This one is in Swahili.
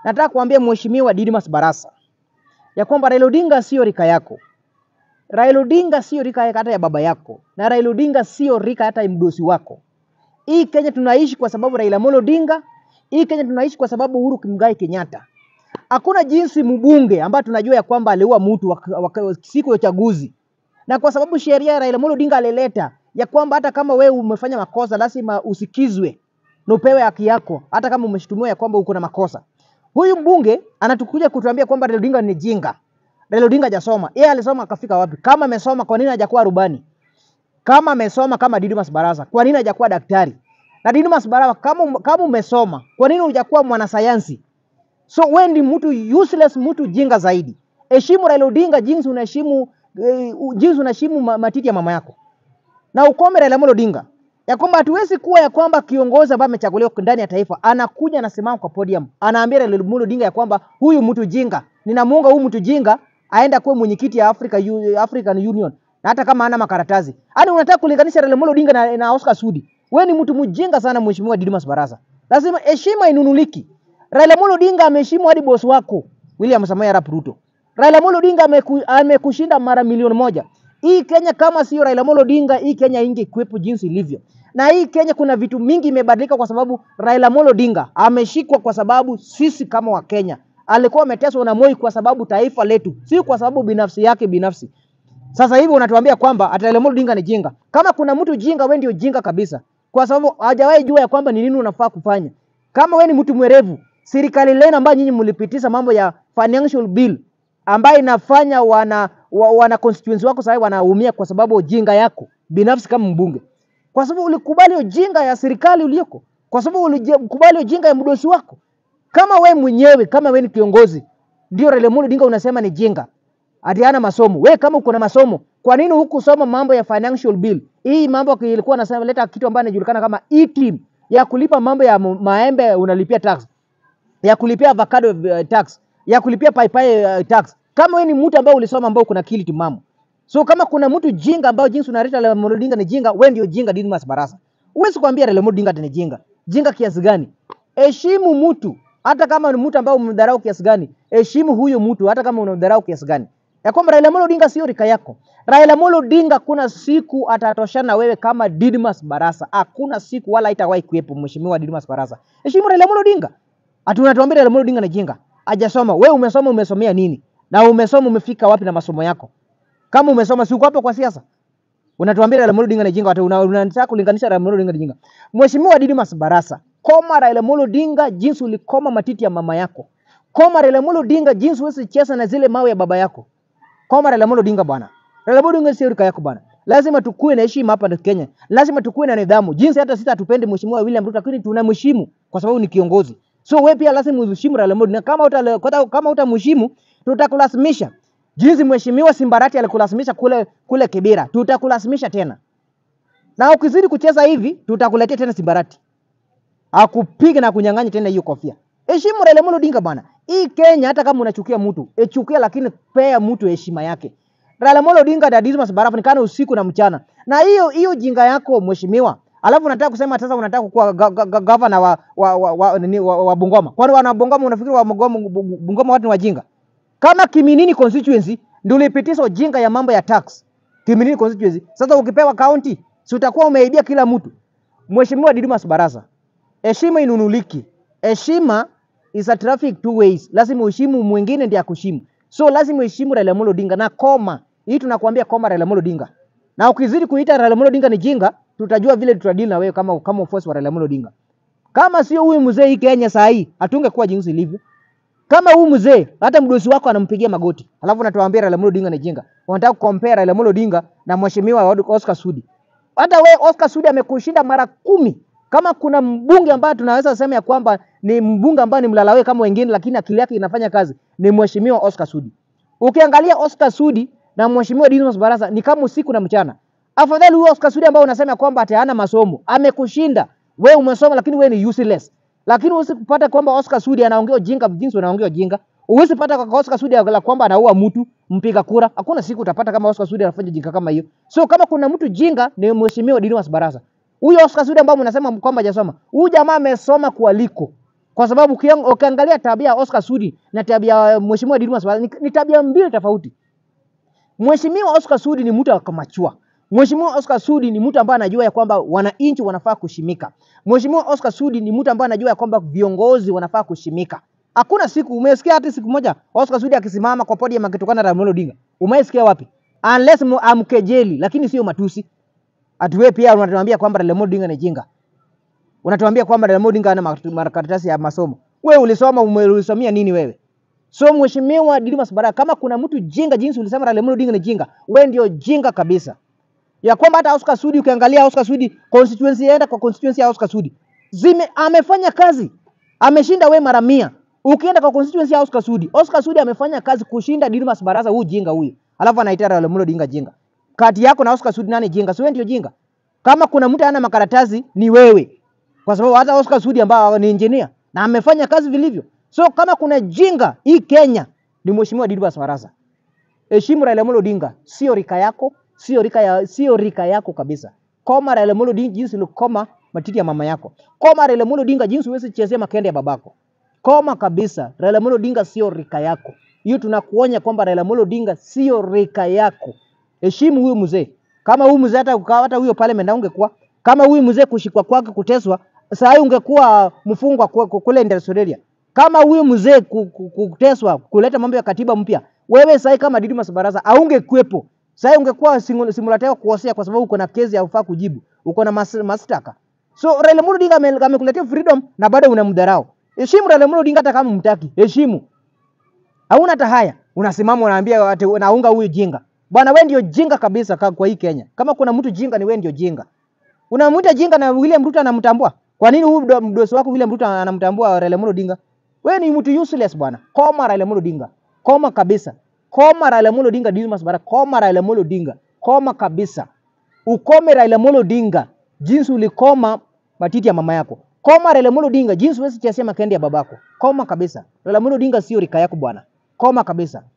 nataka kuambia Mheshimiwa Didmas Barasa ya kwamba Raila Odinga sio rika yako. Raila Odinga sio rika hata ya baba yako, na Raila Odinga sio rika hata ya mdosi wako. Hii Kenya tunaishi kwa sababu Raila Amolo Odinga, hii Kenya tunaishi kwa sababu Uhuru Muigai Kenyatta. Hakuna jinsi mbunge ambaye tunajua ya kwamba aliua mtu wak- wak- siku ya uchaguzi, na kwa sababu sheria ya Raila Amolo Odinga alileta ya kwamba hata kama wewe umefanya makosa lazima usikizwe na upewe haki yako, hata kama umeshtumiwa ya kwamba uko na makosa. Huyu mbunge anatukuja kutuambia kwamba Raila Odinga ni jinga. Raila Odinga hajasoma. Yeye alisoma akafika wapi? Kama amesoma, kwa nini hajakuwa rubani? Kama amesoma kama Didmas Barasa, kwa nini hajakuwa daktari? Na Didmas Barasa, kama kama umesoma, kwa nini hujakuwa mwanasayansi? So wewe ndi mtu useless, mtu jinga zaidi. Heshimu Raila Odinga jinsi unaheshimu eh, jinsi unaheshimu ma- matiti ya mama yako na ukome Raila Amolo Odinga ya kwamba hatuwezi kuwa ya kwamba kiongozi ambaye amechaguliwa ndani ya taifa anakuja anasimama kwa podium anaambia Raila Amolo Odinga ya kwamba huyu mtu jinga, ninamuunga huyu mtu jinga aenda kuwa mwenyekiti ya Africa, U- African Union na hata kama hana makaratasi. Yaani unataka kulinganisha Raila Amolo Odinga na, na Oscar Sudi. Wewe ni mtu mjinga sana mheshimiwa Didmas Barasa. Lazima heshima inunuliki. Raila Amolo Odinga ameheshimu hadi boss wako William Samoei Arap Ruto. Raila Amolo Odinga ameku, amekushinda mara milioni moja. Hii Kenya kama sio Raila Amolo Odinga, hii Kenya ingekuwepo jinsi ilivyo. Na hii Kenya kuna vitu mingi imebadilika kwa sababu Raila Amolo Odinga ameshikwa kwa sababu sisi kama Wakenya alikuwa ameteswa na Moi kwa sababu taifa letu, si kwa sababu binafsi yake binafsi. Sasa hivi unatuambia kwamba ati Raila Amolo Odinga ni jinga. Kama kuna mtu jinga, wewe ndio jinga kabisa, kwa sababu hajawahi jua ya kwamba ni nini unafaa kufanya. Kama wewe ni mtu mwerevu, serikali lenu ambayo nyinyi mlipitisha mambo ya financial bill ambayo inafanya wana wa, wana constituency wako sasa wanaumia kwa sababu ujinga yako binafsi kama mbunge, kwa sababu ulikubali ujinga ya serikali ulioko, kwa sababu ulikubali ujinga ya mdosi wako. Kama we mwenyewe kama we ni kiongozi, ndio Raila Amolo Odinga unasema ni jinga ati hana masomo. We kama uko na masomo, kwa nini hukusoma mambo ya financial bill? Hii mambo ilikuwa nasema leta kitu ambayo inajulikana kama e-team ya kulipa mambo ya mu- maembe unalipia tax, ya kulipia avocado uh, tax, ya kulipia paipai uh, tax. Kama wewe ni mtu ambaye ulisoma ambao kuna akili timamu. So kama kuna mtu jinga ambao jinsi unaleta Raila Amolo Odinga ni jinga, wewe ndio jinga Didmas Barasa. Huwezi kuambia Raila Amolo Odinga ati ni jinga. Jinga kiasi gani? Heshimu mtu hata kama ni mtu ambaye umemdharau kiasi gani, heshimu huyo mtu hata kama unamdharau kiasi gani. Ya kwamba Raila Amolo Odinga sio rika yako. Raila Amolo Odinga kuna siku atatoshana na wewe kama Didmas Barasa. Hakuna siku wala haitawahi kuwepo mheshimiwa Didmas Barasa. Heshimu Raila Amolo Odinga. Ati unatuambia Raila Amolo Odinga ni jinga. Hajasoma. Wewe umesoma umesomea nini? Na umesoma umefika wapi na masomo yako? Kama umesoma si uko hapo kwa siasa? Unatuambia Raila Amolo Odinga ni jinga, watu una- unataka kulinganisha Raila Amolo Odinga ni jinga. Mheshimiwa Didmas Barasa, koma Raila Amolo Odinga jinsi ulikoma matiti ya mama yako. Koma Raila Amolo Odinga jinsi huwezi cheza na zile mawe ya baba yako. Koma Raila Amolo Odinga bwana. Raila Amolo Odinga sio rika yako bwana. Lazima tukue na heshima hapa na Kenya. Lazima tukue na nidhamu. Jinsi hata sisi hatupendi Mheshimiwa William Ruto lakini tunamheshimu kwa sababu ni kiongozi. So wewe pia lazima uheshimu Raila Amolo Odinga. Kama uta, kama- kama utamheshimu tutakulazimisha. Jinsi Mheshimiwa Simbarati alikulazimisha kule kule Kibera, tutakulazimisha tena. Na ukizidi kucheza hivi tutakuletea tena Simbarati. Akupiga na kunyang'anya tena hiyo kofia. Heshimu Raila Amolo Odinga bwana. Hii Kenya hata kama unachukia mtu, echukia lakini pea mtu heshima yake. Raila Amolo Odinga na Dismas Barafu nikana usiku na mchana. Na hiyo hiyo jinga yako mheshimiwa. Alafu unataka kusema sasa unataka kuwa ga- ga- ga- gavana wa wa wa, wa, nini, wa, wa Bungoma. Kwani wana Bungoma unafikiri wa Bungoma, Bungoma watu ni wajinga? Kama Kiminini constituency ndio ulipitisha ujinga ya mambo ya tax. Kiminini constituency. Sasa ukipewa county, si utakuwa umeibia kila mtu. Mheshimiwa Didmas Barasa, heshima inunuliki. Heshima is a traffic two ways. Lazima uheshimu mwingine ndiye akuheshimu. So lazima uheshimu Raila Amolo Odinga na koma. Hii tunakuambia koma Raila Amolo Odinga. Na ukizidi kuita Raila Amolo Odinga ni jinga, tutajua vile tutadili na wewe kama kama ufuasi wa Raila Amolo Odinga. Kama sio huyu mzee hii Kenya saa hii, hatungekuwa jinsi ilivyo. Kama huyu mzee hata mdosi wako anampigia magoti, alafu natuambia Raila Amolo Odinga ni jinga. Wanataka kukompea Raila Amolo Odinga na mheshimiwa Oscar Sudi. Hata we Oscar Sudi amekushinda mara kumi. Kama kuna mbunge ambaye tunaweza sema ya kwamba ni mbunge ambaye ni mlalawe kama wengine, lakini akili yake inafanya kazi, ni mheshimiwa Oscar Sudi. Ukiangalia Oscar Sudi na mheshimiwa Didmus Barasa ni kama usiku na mchana. Afadhali huyo Oscar Sudi ambao unasema ya kwamba ati hana masomo, amekushinda. We umesoma lakini we ni useless. Lakini huwezi kupata kwamba Oscar Sudi anaongea ujinga jinsi unaongea ujinga. Huwezi pata kwa Oscar Sudi la kwamba anaua mtu mpiga kura. Hakuna siku utapata kama Oscar Sudi anafanya jinga kama hiyo. So kama kuna mtu jinga ni mheshimiwa Didmus Barasa. Huyo Oscar Sudi ambao mnasema kwamba hajasoma. Huyu jamaa amesoma kualiko. kwa sababu ukiang- ukiangalia tabia ya Oscar Sudi na tabia ya Mheshimiwa Didmus Barasa ni, ni tabia mbili tofauti. Mheshimiwa Oscar Sudi ni mtu akamachua. Mheshimiwa Oscar Sudi ni mtu ambaye anajua ya kwamba wananchi wanafaa kushimika. Mheshimiwa Oscar Sudi ni mtu ambaye anajua ya kwamba viongozi wanafaa kushimika. Hakuna siku umesikia hata siku moja Oscar Sudi akisimama kwa podium akitukana Raila Amolo Odinga. Umesikia wapi? Unless mu- amkejeli, lakini sio matusi. Atuwe pia unatuambia kwamba Raila Amolo Odinga ni jinga. Unatuambia kwamba Raila Amolo Odinga hana mak- makaratasi ya masomo. Wewe ulisoma ume- ulisomia nini wewe? So mheshimiwa Didmus Barasa, kama kuna mtu jinga jinsi ulisema Raila Amolo Odinga ni jinga, wewe ndio jinga kabisa. Ya kwamba hata Oscar Sudi ukiangalia Oscar Sudi constituency enda kwa constituency ya Oscar Sudi. Zime amefanya kazi. Ameshinda we mara mia. Ukienda kwa constituency ya Oscar Sudi, Oscar Sudi amefanya kazi kushinda Didmus Barasa huyu jinga huyu. Alafu anaita Raila Amolo Odinga jinga. Kati yako na Oscar Sudi nani jinga? Si wewe ndio jinga. Kama kuna mtu ana makaratasi ni wewe. Kwa sababu hata Oscar Sudi ambao ni engineer na amefanya kazi vilivyo. So kama kuna jinga hii Kenya ni mheshimiwa Didmus Barasa. Heshimu Raila Amolo Odinga, sio rika yako, sio rika ya, sio rika yako kabisa. Koma Raila Amolo Odinga jinsi ulikoma matiti ya mama yako. Koma Raila Amolo Odinga jinsi huwezi chezea makende ya babako. Koma kabisa. Raila Amolo Odinga sio rika yako. Hiyo tunakuonya kwamba Raila Amolo Odinga sio rika yako. Heshimu huyu mzee. Kama huyu mzee hata ukawa hata huyo parliament ungekuwa kama huyu mzee kushikwa kwake kuteswa, saa hii ungekuwa mfungwa ku- ku- kule Australia. Kama huyu mzee ku- ku- ku- kuteswa kuleta mambo ya katiba mpya, wewe saa hii kama Didmus Barasa aungekuwepo. Saa hii ungekuwa singu- simulatewa kuosea kwa sababu uko na kesi ya ufaa kujibu, uko na mas, mashtaka. So Raila Amolo Odinga ame- amekuletea freedom na bado unamdharau. Heshimu Raila Amolo Odinga hata kama mtaki, heshimu. Hauna hata haya. Unasimama unaambia ati unaunga huyu jinga. Bwana wewe ndio jinga kabisa ka- kwa hii Kenya. Kama kuna mtu jinga ni wewe ndio jinga. Unamwita jinga na William Ruto anamtambua. Kwa nini huyu mdo- mdosi wako William Ruto anamtambua Raila Amolo Odinga? Wewe ni mtu useless bwana. Koma Raila Amolo Odinga. Koma kabisa. Koma Raila Amolo Odinga Didmus Barasa. Koma Raila Amolo Odinga. Koma kabisa. Ukome Raila Amolo Odinga jinsi ulikoma matiti ya mama yako. Koma Raila Amolo Odinga jinsi huwezi chezea makende ya babako. Koma kabisa. Raila Amolo Odinga sio rika yako bwana. Koma kabisa.